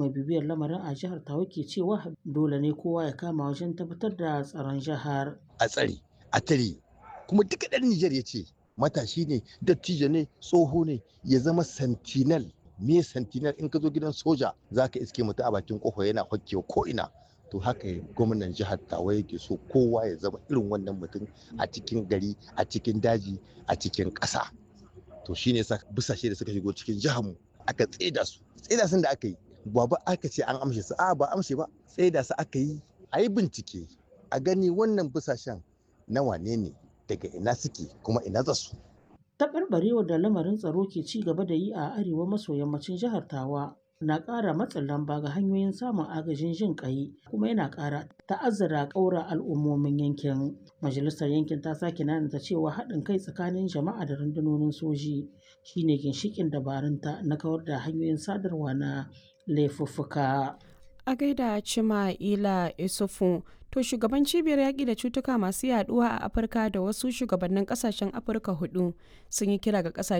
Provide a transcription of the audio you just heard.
mai bibiyar lamarin a jihar tawa ke cewa dole ne kowa ya kama wajen tabbatar da tsaron jihar a tsare a tare kuma duka ɗan Nijar ya ce matashi ne dattijo ne tsoho ne ya zama sentinel me sentinel in ka zo gidan soja za ka iske mutu a bakin kofa yana hokkewa ko ina to haka gwamnan jihar tawa yake so kowa ya zama irin wannan mutum a cikin gari a cikin daji a cikin ƙasa to shine yasa busashe da suka shigo cikin jihar mu aka tseda su tseda sun da aka yi ba ba aka ce an amshe su a ba amshe ba tseda su aka yi a yi bincike a gani wannan busashen na wane ne daga ina suke kuma ina za su taɓarɓarewar da lamarin tsaro ke ci gaba da yi a arewa maso yammacin jihar tawa na ƙara matsin lamba ga hanyoyin samun agajin jin ƙai kuma yana ƙara ta'azzara ƙaura al'ummomin yankin majalisar yankin ta sake nanata cewa haɗin kai tsakanin jama'a da rundunonin soji shine ginshiƙin dabarunta na kawar da hanyoyin sadarwa na laifuffuka a gaida cima ila isufu to shugaban cibiyar yaƙi da cutuka masu yaduwa a afirka da wasu shugabannin ƙasashen afirka hudu sun yi kira ga ƙasashen